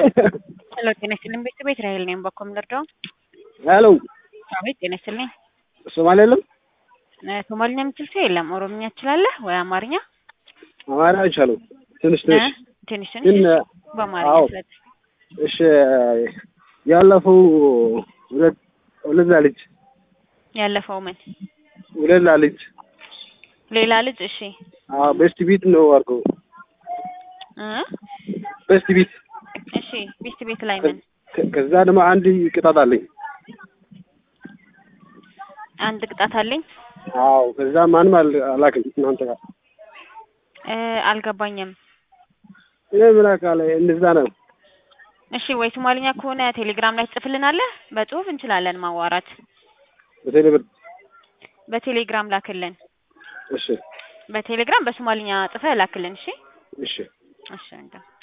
ሄሎ ጤና ይስጥልኝ ቤተሰብ እስራኤል ነኝ። በኮም ልርዳው? ሄሎ አቤት ጤና ይስጥልኝ። ሶማሌ የለም? እ ሶማሊኛ የምችል ሰው የለም። ኦሮምኛ ትችላለህ ወይ አማርኛ? አማርኛ አይቻልም። ትንሽ እ? ትንሽ ትንሽ ግን ትንሽ በአማርኛ አዎ ስለት እሺ ያለፈው ሁለት ሁለት ልጅ ያለፈው ምን ሁለት ልጅ ሌላ ልጅ እሺ አዎ ቤስት ቢት ነው አድርገው እ ቤስት ቢት እሺ ቤስት ቤት ላይ ምን ከ- ከዛ ደግሞ አንድ ቅጣት አለኝ። አንድ ቅጣት አለኝ አዎ ከዛ ማንም አል- አላክም እናንተ ጋር እ አልገባኝም። እኔ ምን አውቃለሁ እንደዛ ነው። እሺ ወይ ሶማሊኛ ከሆነ ቴሌግራም ላይ ትጽፍልናለህ? በጽሁፍ እንችላለን ማዋራት። በቴሌብር በቴሌግራም ላክልን። እሺ በቴሌግራም በሶማሊኛ ጽፈህ ላክልን። እሺ እሺ እሺ እንደ